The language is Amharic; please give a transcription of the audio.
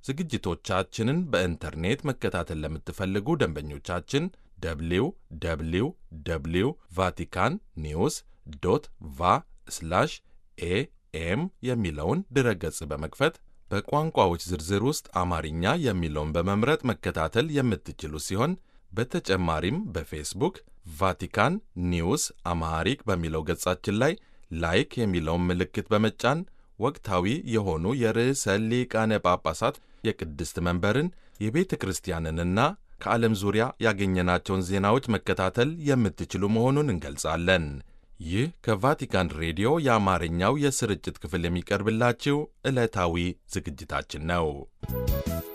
ዝግጅቶቻችንን በኢንተርኔት መከታተል ለምትፈልጉ ደንበኞቻችን ደብሊው ደብሊው ደብሊው ቫቲካን ኒውስ ዶት ቫ ስላሽ ኤኤም የሚለውን ድረገጽ በመክፈት በቋንቋዎች ዝርዝር ውስጥ አማርኛ የሚለውን በመምረጥ መከታተል የምትችሉ ሲሆን በተጨማሪም በፌስቡክ ቫቲካን ኒውስ አማሃሪክ በሚለው ገጻችን ላይ ላይክ የሚለውን ምልክት በመጫን ወቅታዊ የሆኑ የርዕሰ ሊቃነ ጳጳሳት የቅድስት መንበርን የቤተ ክርስቲያንንና ከዓለም ዙሪያ ያገኘናቸውን ዜናዎች መከታተል የምትችሉ መሆኑን እንገልጻለን። ይህ ከቫቲካን ሬዲዮ የአማርኛው የስርጭት ክፍል የሚቀርብላችሁ ዕለታዊ ዝግጅታችን ነው።